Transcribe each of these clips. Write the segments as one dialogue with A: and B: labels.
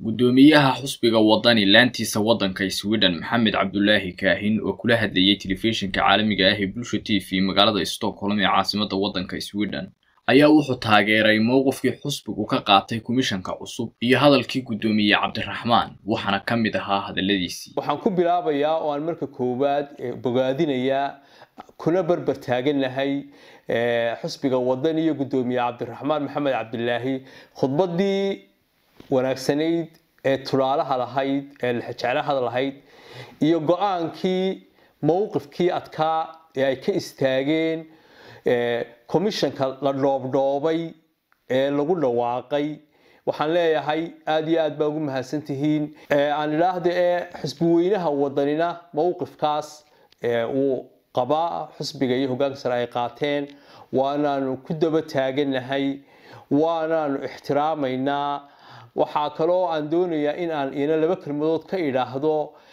A: guddoomiyaha xusbiga wadani laantiisa waddanka sweden maxamed cabdulaahi kaahin oo kula hadlayay telefishinka caalamiga ah ee bulsha t v magaalada stockholm ee caasimadda waddanka sweden ayaa wuxuu taageeray mowqifkii xusbigu ka qaatay komishanka cusub iyo hadalkii guddoomiye cabdiraxmaan waxaana ka mid ahaa hadalladiisii
B: waxaan ku bilaabayaa oo aan marka koowaad bogaadinayaa kuna barbar taaganahay xusbiga wadan iyo guddoomiye cabdiraxmaan maxamed cabdilaahi khudbadii wanaagsanayd ee tulaalaha lahayd ee jeclahada lahayd iyo go-aankii mowqifkii adkaa ee ay ka istaageen commishanka la dhoobdhoobay ee lagu dhawaaqay waxaan leeyahay aada iyo aad baa ugu mahadsantihiin aan idhaahda ee xusbi weynaha wadanina mowqifkaas uu qabaa xusbiga iyo hogaanka sare ay qaateen waanaanu ku daba taaganahay waanaanu ixtiraamaynaa waxaa kaloo aan doonayaa in aan ina laba kelmadood ka idhaahdo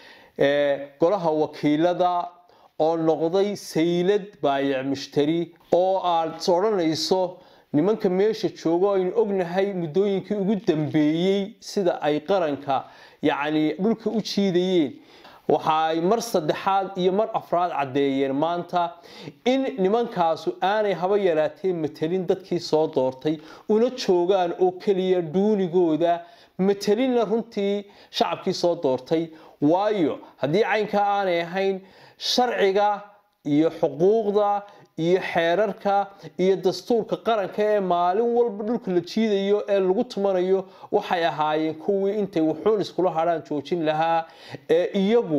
B: golaha wakiilada oo noqday saylad baayac mushtari oo aad odhanayso nimanka meesha joogo aynu ognahay muddooyinkii ugu dambeeyey sida ay qaranka yacni dhulka u jiidayeen waxa ay mar saddexaad iyo mar afraad caddeeyeen maanta in nimankaasu aanay haba yaraatee matelin dadkii soo doortay una joogaan oo keliya duunigooda matelinna runtii shacabkii soo doortay waayo haddii caynkaa aanay ahayn sharciga iyo xuquuqda iyo xeerarka iyo dastuurka qaranka ee maalin walba dhulka la jiidayo ee lagu tumanayo waxay ahaayeen kuwii intay wuxuun iskula hadhaan joojin lahaa ee iyagu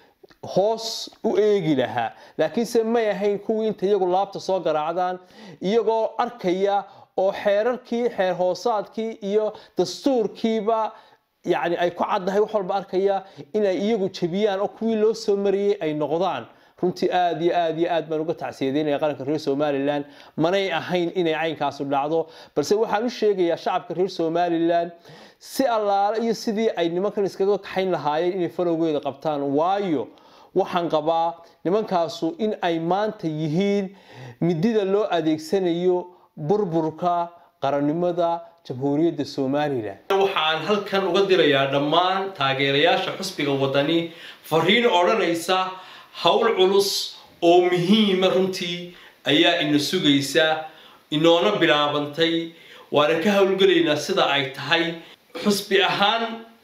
B: hoos u eegi lahaa laakiinse may ahayn kuwii intay iyagu laabta soo garaacdaan iyagoo arkaya oo xeerarkii xeer hoosaadkii iyo dastuurkiiba yani ay ku caddahay wax walba arkaya inay iyagu jebiyaan oo kuwii loo soo mariyey ay noqdaan runtii aada iyo aada iyo aad baan uga tacsiyadeynaya qaranka reer somalilan manay ahayn inay caynkaasu dhacdo balse waxaan u sheegayaa shacabka reer somalilan si allaale iyo sidii ay nimankan iskaga kaxayn lahaayeen inay falowgeeda qabtaan waayo waxaan qabaa nimankaasu in ay maanta yihiin midida loo adeegsanayo burburka qarannimada jamhuuriyadda somalilan waxaan halkan uga dirayaa dhammaan taageerayaasha xusbiga wadani fariin odhanaysa howl culus oo muhiima runtii ayaa ina sugaysa inoona bilaabantay waana ka howlgelaynaa sida ay tahay xusbi ahaan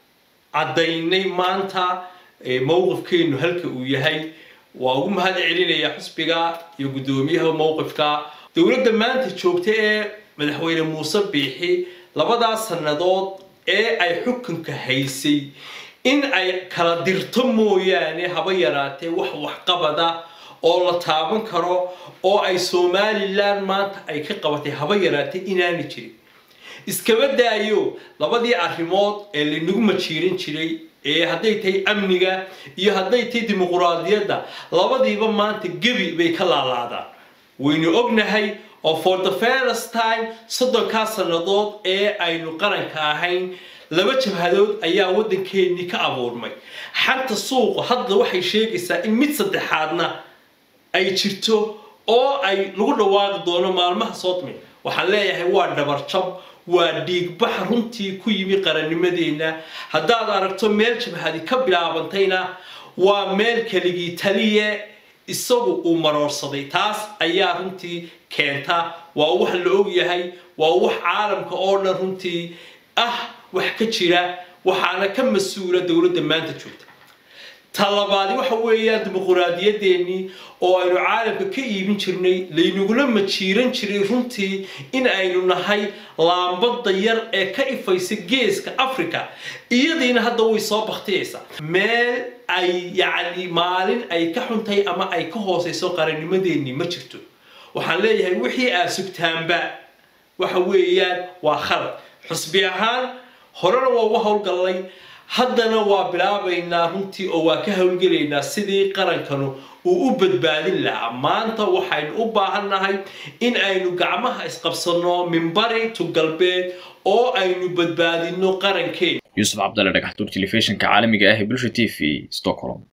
B: caddaynay maanta mowqifkeennu halka uu yahay waa ugu mahad celinayaa xusbiga iyo guddoomiyaha mowqifka dowladda maanta joogta ee madaxweyne muuse biixi labadaas sannadood ee ay xukunka haysay in ay kala dirto mooyaane haba yaraatee wax waxqabada oo la taaban karo oo ay somalilan maanta ay ka qabatay haba yaraatee inaana jirin iskaba daayo labadii arrimood ee laynagu majiiran jiray ee hadday tahay amniga iyo hadday tahay dimuquraadiyadda labadiiba maanta gebi bay ka laalaadaan waynu ognahay oo for the first time soddonkaa sannadood ee aynu qaranka ahayn laba jabhadood ayaa waddankeennii ka abuurmay xanta suuqa hadda waxay sheegaysaa in mid saddexaadna ay jirto oo ay lagu dhawaaqi doono maalmaha soodmi waxaan leeyahay waa dhabarjab waa dhiigbax runtii ku yimi qarannimadeenna haddaad aragto meel jabhadi ka bilaabantayna waa meel keligii taliye isagu uu maroorsaday taas ayaa runtii keenta waa wax la ogyahay waa wax caalamka oo dhan runtii ah wax ka jira waxaana ka mas-uula dowladda maanta joogta talabaadi waxa weeyaan dimuquraadiyadeennii oo aynu caalamka ka iibin jirnay laynagula majiiran jiray runtii in aynu nahay laambada yar ee ka ifaysa geeska africa iyadiina hadda way soo baktiyaysaa meel ay yacni maalin ay ka xuntay ama ay ka hooseyso qarannimadeennii ma jirto waxaan leeyahay wixii aad sugtaanba waxa weeyaan waa khalad xusbi ahaan horena waa uga howlgallay haddana waa bilaabaynaa runtii oo waa ka howlgelaynaa sidii qarankanu uu u badbaadin lahaa maanta waxaynu u baahannahay in aynu gacmaha isqabsanno minbari to galbeed oo aynu badbaadinno qarankeena
A: yuusuf cabdalle dhagaxtuur telefishinka caalamiga ah ee bulsha t v stockholm